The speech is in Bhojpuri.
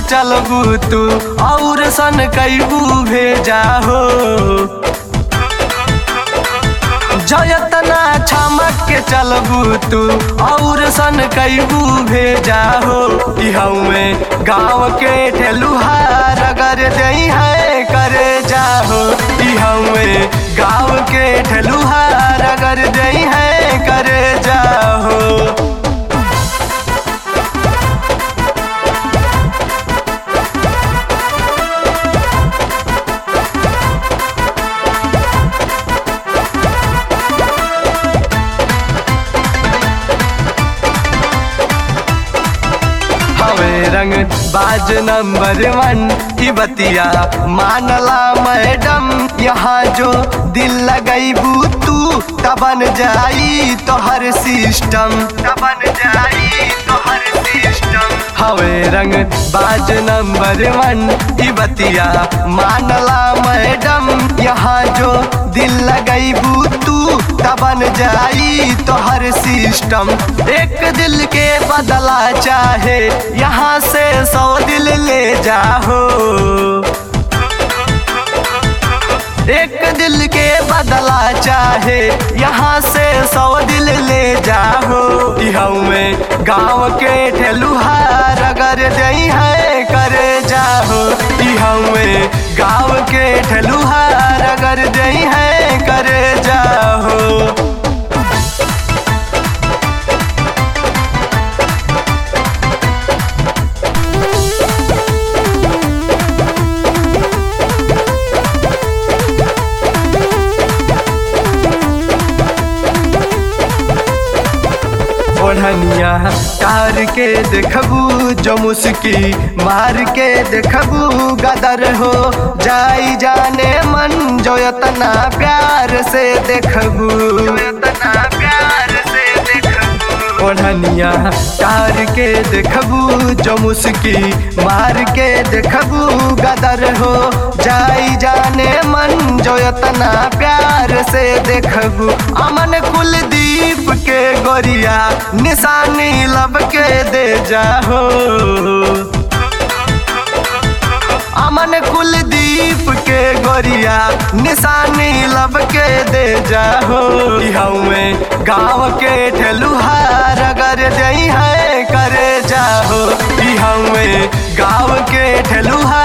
चलबू तू और सन कैबू भेजा हो जयतना छमक के चलबू तू और सन कैबू भेजा हो इहमे गाँव के ठेलुहार अगर दई है करे जाहो इहमे गाँव के ठेलुहार अगर दई है करे जाहो हवे रंग बाज नंबर वन की बतिया मानला मैडम यहाँ जो दिल लगैबू तू तबन जाई तो हर सिस्टम तबन जाई तो हर सिस्टम हवे रंग बाज नंबर वन की बतिया मानला मैडम यहाँ जो दिल लगैबू तू तबन जाई तो हर सिस्टम एक दिल के बदला चाहे यहाँ से सौ दिल ले जाओ एक दिल के बदला चाहे यहाँ से सौ दिल ले जाओ में गाँव के ठेलुहार अगर दई है करे जाओ में गाँव के ठेलुहार अगर दई है करे जाओ ओढ़निया कार के देखबू जो मुस्की मार के देखबू गदर हो जाई जाने मन जो इतना प्यार से देखबू इतना प्यार से देखबू ओढ़निया कार के देखबू जो मुस्की मार के देखबू गदर हो जाई जाने मन जो इतना प्यार से देखबू अमन कुलदीप के गोरिया निशानी लब के दे जाहो अमन कुलदीप के गोरिया निशानी लब के दे जाहो में गाँव के ठेलुहार अगर दई है करे जाहो में गाँव के ठेलुहार